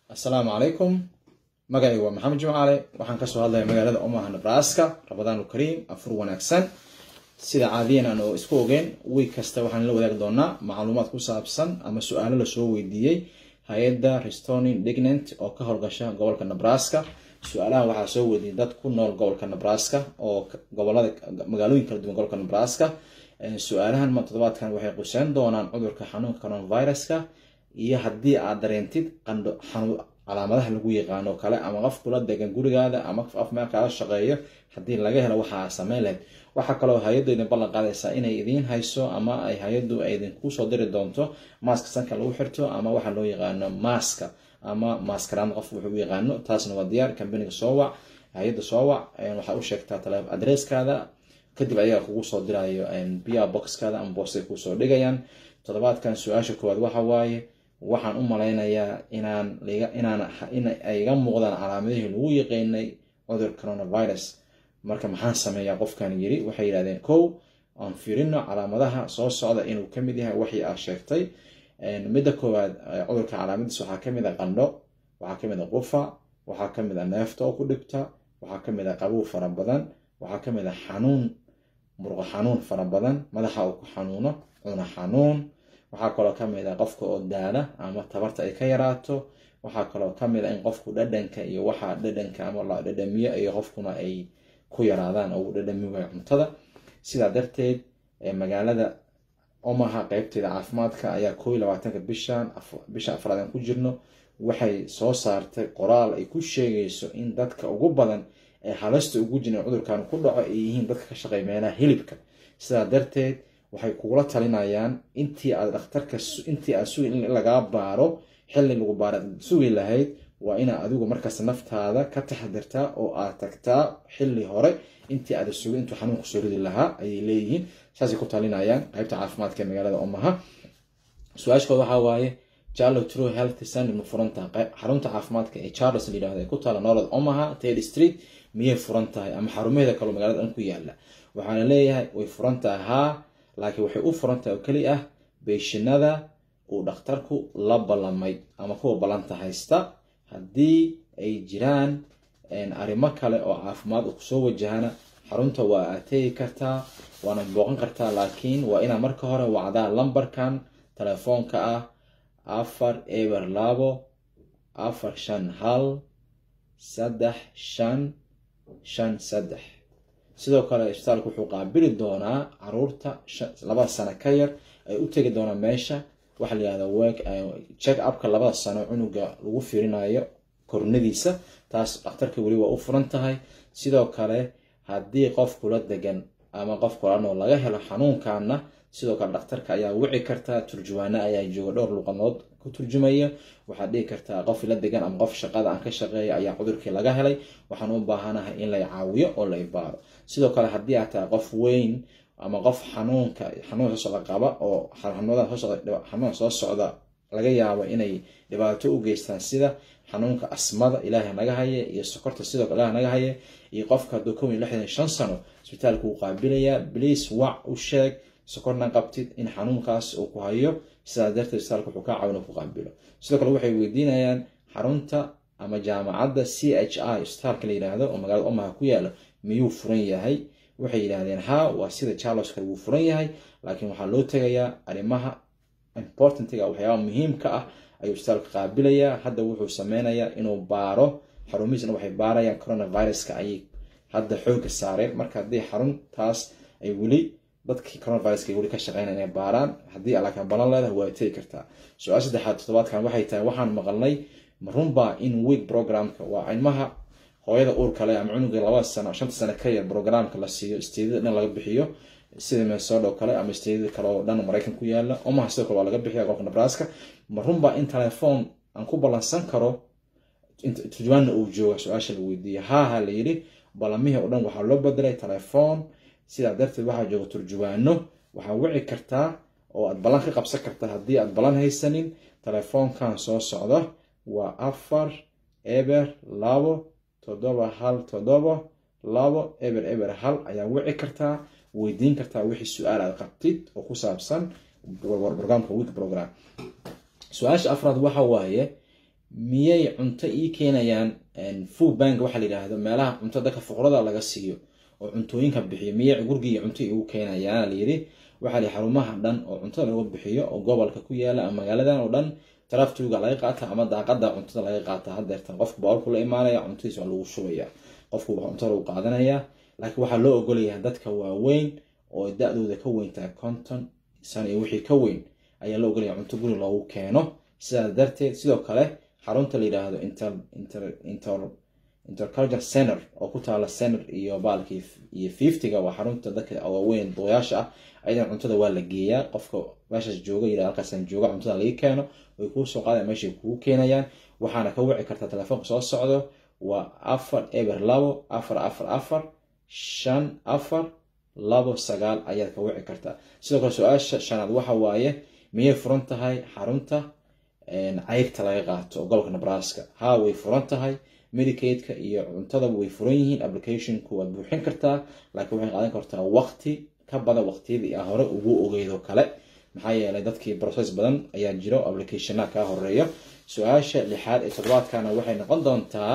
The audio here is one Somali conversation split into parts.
assalaamu calaykum magacaygu waa maxamed jimcaale waxaan kasoo hadlaya magaalada omaha nebraska rabadaanu kariim afur wanaagsan sida caadiyan aan oo isku ogeyn wiig kasta waxaan la wadaagi doonaa macluumaad ku saabsan ama su-aalo lasoo weydiiyey hay-adda restoning dignant oo ka howlgasha gobolka nebraska su-aalahan waxaa soo weydiiyey dad ku nool gobolka nebraska oo gobolada magaalooyin kala duwan gobolka nebraska su-aalahan toddobaadkan waxay quseyn doonaan cudurka xanuunka coronaviruska iyo haddii aad dareentid qandho calaamadaha lagu yaqaano kale ama qof kula degan gurigaada ama qof af meel kaala shaqeeyo haddii laga helo waxaa sameyn lahayd waxaa kaloo hay-addu idin ballan qaadaysaa inay idiin hayso ama ay hay-addu idinku soo diri doonto maaska sanka lagu xirto ama waxa loo yaqaano maaska ama maaskaraan qof wuxuu u yaqaano taasna waa diyaar kambaniga soo wac hay-adda soo wac waxaa u sheegtaa tale adresskaada kadib ayaga kugu soo dirayo bia boxkaada ama boostay kusoo dhigayaan toddobaadkan su-aasha koowaad waxa waaye waxaan u malaynayaa inaan inaan in ay iga muuqdaan calaamadihii lagu yaqaynay cudur coronavirus marka maxaan sameeyaa qofkan yiri waxay yidhahdeen kow aan fiirino calaamadaha soo socda inuu kamid yahay waxii aa sheegtay midda koowaad cudurka calaamadiis waxaa kamid a qandho waxaa kamid a qufa waxaa kamid a neefta oo ku dhibta waxaa kamid a qabow fara badan waxaa kamid a xanuun murqo xanuun fara badan madaxa uu ku xanuuno cuna xanuun waxaa kaloo kamid a qofka oo daala ama tabarta ay ka yaraato waxaa kaloo kamid a in qofku dhadhanka iyo waxa dhadhanka ama la dhadhamiyo iyo qofkuna ay ku yaraadaan oo uu dhadhami waayo cuntada sidaa darteed magaalada omaha qeybteeda caafimaadka ayaa koo iyo labaatanka bishan bisha afraad aan ku jirno waxay soo saartay qoraal ay ku sheegayso in dadka ugu badan ee halasta ugu jiran cudurkan ku dhaco ay yihiin dadka ka shaqeeya meelaha hilibka sidaa darteed waxay kugula talinayaan intii aad dhakhtarka intii aad sugi in lagaa baaro xilli lagu baara sugi lahayd waa inaad adigu markaas naftaada ka taxadirtaa oo aad tagtaa xilli hore intii aada sugi intuu xanuunku soo ridi lahaa ayay leeyihiin saasay ku talinayaan qaybta caafimaadka ee magaalada omaha su-aashkooda waxaa waaye charlo true health center ma furan tahay xarunta caafimaadka ee charles la yidhahdo ee ku taala nolod omaha ted street miyay furan tahay ama xarumaheeda kaloo magaalada dhan ku yaala waxaana leeyahay way furan tahay haa laakiin waxay u furan tahay oo keli ah beeshinada uu dhakhtarku la ballamay ama kuwa ballanta haysta haddii ay jiraan arrimo kale oo caafimaad u kusoo wajahana xarunta waa aad tegi kartaa waana booqan kartaa laakiin waa inaad marka hore wacdaa lambarkan telefoonka ah afar eber labo afar shan hal saddex shan shan saddex sidoo kale isbitaalku wuxuu qaabili doonaa caruurta labada sano ka yar ay u tegi doonaan meesha waxaa la yihahda work check upka labada sano cunuga lagu fiirinayo kornadiisa taas dhakhtarka weli waa u furan tahay sidoo kale haddii qof kula degan ama qof kula nool laga helo xanuunkaana sidoo kale dhakhtarka ayaa wici kartaa turjuwaano ayaa jooga dhowr luqadood ku turjumaya waxaad dhihi kartaa qof la degan ama qof shaqada aan ka shaqeeya ayaa cudurkii laga helay waxaan u baahanahay in lay caawiyo oo la ibaaro sidoo kale haddii aad tahay qof weyn ama qof xanuunka xanuun soo socda qaba oo xanuunka soo socda laga yaabo inay dhibaato u geystaan sida xanuunka asmada ilaahay naga haye iyo sokorta sidoo kale ilaah naga haye iyo qofka hadduu kow iyo lixdan shan sano isbitaalka wuu qaabilayaa bliis wac u sheeg sokorna qabtid in xanuunkaas uu ku hayo sidaas darteed isbitaalka wuxuu kaa caawin ku qaabilo sidoo kale waxay weydiinayaan xarunta ama jaamacadda c h i isbitaalka la yidhaahdo oo magaalada omaha ku yaalo miyuu furan yahay waxay yidhaahdeen haa waa sida charles kale wuu furan yahay laakiin waxaa loo tegayaa arrimaha importantiga waxyaabaha muhiimka ah ayuu isbitaalka qaabilayaa hadda wuxuu sameynayaa inuu baaro xarumihiisna waxay baarayaan coronaviruska ayay hadda xooga saareen marka haddii xaruntaas ay weli dadkii coronaviruska weli ka shaqeynaya inay baaraan haddii alaakan balan leedahay waa tegi kartaa su-aal saddexaad toddobaadkan waxay tahay waxaan maqalnay marunbaa in week programka waa ilmaha hooyada uur kale ama cunuga labada sano shanta sano ka yar programka la siiyo isteedada dhan laga bixiyo sida minnesota oo kale ama isteedada kale oo dhan maraykan ku yaala omaha sidoo kale waa laga bixiya gobolka nebraska marunbaa in telefoon aan ku ballansan karo turjumaanna uu jooga su-aasha la weydiiyey haaha la yidhi ballamihii oo dhan waxaa loo bedelay telefoon sidaa darteed waxaa jooga turjuwaano waxaa wici kartaa oo aad ballan ka qabsan kartaa haddii aad ballan haysanin telefoonkan soo socda waa afar eber labo toddoba hal toddoba labo eber eber hal ayaa wici kartaa weydiin kartaa wixii su-aal aad qabtid oo ku saabsan brograamka week program su-aasha afraad waxa waaye miyay cunto ii keenayaan food bank waxaa la yidhaahdo meelaha cunto dadka fuqrada laga siiyo oo cuntooyinka bixiyo miyay gurigii cunto igu keenayaan layidhi waxaa lihi xarumaha dhan oo cuntada lagu bixiyo oo gobolka ku yaala ama magaaladan oo dhan taraftuga laga qaata ama daaqada cuntada laga qaata hadeertan qofka boolku la imaanaya cuntadiis waa lagu shubaya qofku cuntada lagu qaadanaya laakiin waxaa loo ogolayaa dadka waaweyn oo da-dooda ka weyntaa conton san iyo wixii ka weyn ayaa loo ogolaya cunto guri loogu keeno sidaas darteed sidoo kale xarunta la yidhaahdo interculture center oo ku taala center iyo baalkii iyo fiftyga waa xarunta dadka waaweyn duqyaasha ah ayadan cuntada waa la geeyaa qofka meeshaas jooga yidhahdo halkaasaan jooga cuntada laga keeno way kuu soo qaadaya meeshay kugu keenayaan waxaana ka wici kartaa telefoonka soo socdo waa afar eber labo afar afar afar shan afar labo sagaal ayaad ka wici kartaa sidoo kale su-aasha shanaad waxa waaye miyay furan tahay xarunta cayrta laga qaato oo gobolka nebraska haa way furan tahay medicadeka iyo cuntada way furan yihiin applicationku waad buuxin kartaa laakiin waxay qaadan kartaa waqti ka badan waqtiyadii a hore ugu ogeydo kale maxaa yeelay dadkii process badan ayaa jiro applicationa kaa horeeyo su-aasha lixaad ee toddobaadkana waxay noqon doontaa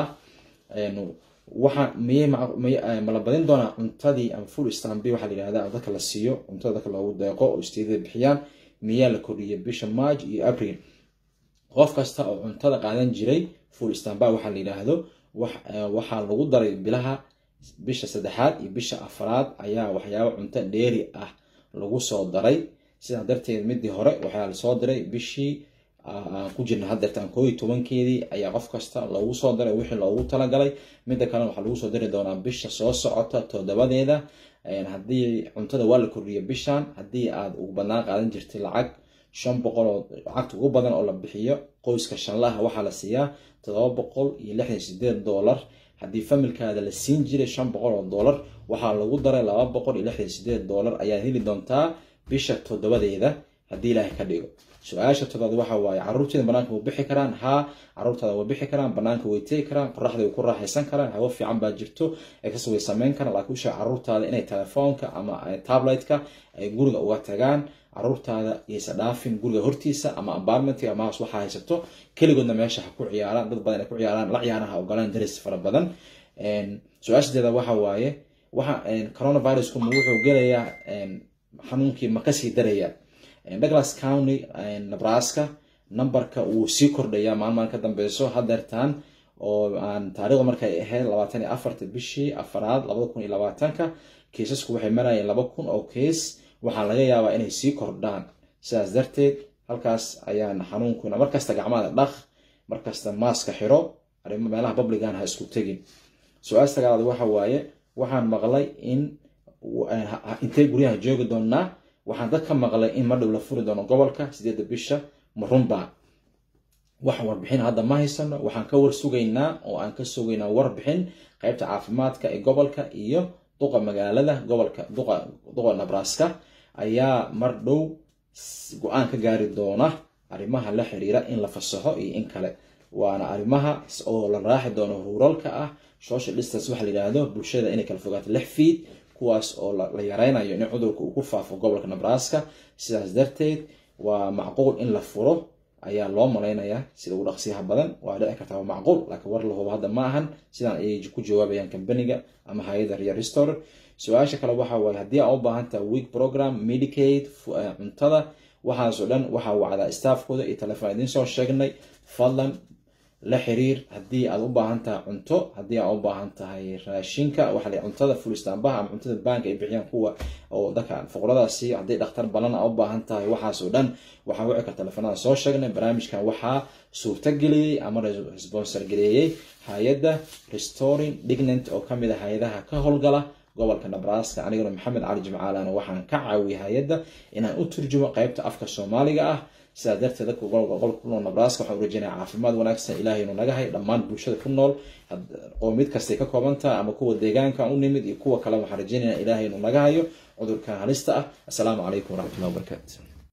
waxa miyay mala badin doonaa cuntadii ama full stambi waxaa la yihahda dadka la siiyo cuntada dadka loogu deeqo oo isteedada bixiyaan miyaa la kordhiyay bisha march iyo april qof kasta oo cuntada qaadan jiray full stamba waxaa la yidhaahdo waxaa lagu daray bilaha bisha saddexaad iyo bisha afraad ayaa waxyaaba cunto dheeri ah lagu soo daray sidaa darteed midii hore waxaa lasoo diray bishii aan ku jirna hadeertaan koo iyo tobankeedii ayaa qof kasta loogu soo diray wixii loogu talagalay midda kalena waxaa lagu soo diri doonaa bisha soo socota toddobadeeda haddii cuntada waa la kordhiya bishan haddii aad ugu badnaan qaadan jirtay lacag shan boqol oo lacagta ugu badan oo la bixiyo qoyska shanlaha waxaa la siiyaa toddoba boqol iyo lixdan sideed dollar haddii familkaada la siin jiray shan boqol oo dollar waxaa lagu daray laba boqol iyo lixdan sideed dollar ayaad heli doontaa bisha toddobadeeda haddii ilaahay ka dhigo su-aasha toddobaad waxa waaye caruurteeda banaanka way bixi karaan haa caruurtaada way bixi karaan banaanka way tegi karaan qoraxda way ku raaxaysan karaan hawo fiican baa jirto exas way sameyn karaan laakiin usheeg caruurtaada inay telefoonka ama tabletka ay guriga uga tagaan caruurtaada yaysa dhaafin guriga hortiisa ama apartmentka ama hoos waxaa haysato keligoodna meesha ha ku ciyaaraan dad badan ay ku ciyaaraan la ciyaaraha ogolaan daris fara badan su-aashadeeda waxa waaye waxa coronavirusku ma wuxuu gelayaa xanuunkii ma kasii daraya douglas county nebraska numberka wuu sii kordhayaa maalmaan ka dambeyso hadeertaan oo aan taarikhda markay ahayd labaatan iyo afarta bishii afaraad labada kun iyo labaatanka kiisasku waxay marayeen laba kun oo keis waxaa laga yaabaa inay sii kordhaan sidaas darteed halkaas ayaan xanuunkuna markasta gacmada dhaq markasta maaska xiro arimo meelaha publigan ha isku tegin su-aal sagaalaad waxa waaye waxaan maqlay in intay guryaha joogi doonaa waxaan dad ka maqlay in madhow la furi doono gobolka sideedda bisha ma runbaa wax warbixin hadda ma haysano waxaan ka war sugaynaa oo aan ka sugaynaa warbixin qeybta caafimaadka ee gobolka iyo duqa magaalada gobolka duqa nebraska ayaa mar dhow go-aan ka gaari doona arrimaha la xiriira in la fasaxo iyo in kale waana arrimaha oo la raaxi doono ruuralka ah social distance waxa la yidhaahdo bulshada inay kala fogaato lix fiid kuwaas oo la yareynayo in cudurka uu ku faafo gobolka nebraska sidaas darteed waa macquul in la furo ayaa loo malaynayaa sida ugu dhaqsiyaha badan waa dhici kartaa waa macquul laakiin war lahubo hadda ma ahan sidaan ayay ku jawaabayaan kambaniga ama hay-ada real restore su-aasha kale waxa waaye haddii aa u baahantaha week program medicaid cuntada waxaasoo dhan waxaa wacdaa staafkooda iyo telefoon idiin soo sheegnay fadlan la xiriir haddii aad u baahan tahay cunto haddii aad u baahan tahay raashinka waxa la cuntada fulistaanbaha ama cuntada baanka ay bixiyaan kuwa oo dadka fuqradaasi haddii dhakhtar balan aa u baahan tahay waxaasoo dhan waxaa wici kar telefoonada soo sheegnay barnaamijkan waxaa suurtageliyey ama sponsor geleeyey hay-adda restoring dignant oo kamid a hay-adaha ka howlgala gobolka nebraska aniguna maxamed cali jimcaalana waxaan ka caawiyay hay-adda inaan u turjumo qeybta afka soomaaliga ah sidaa darteed dadka gobolka ku nool nebraska waxaan u rajeynaya caafimaad wanaagsan ilahay inuu naga hay dhammaan bulshada ku nool oo mid kastay ka kooban tahay ama kuwa deegaanka u nimid iyo kuwa kale waxaan rajeynaya ilahay inuu naga hayo cudurkan halista ah assalaamu calaykum waraxmatullahi wabarakaatu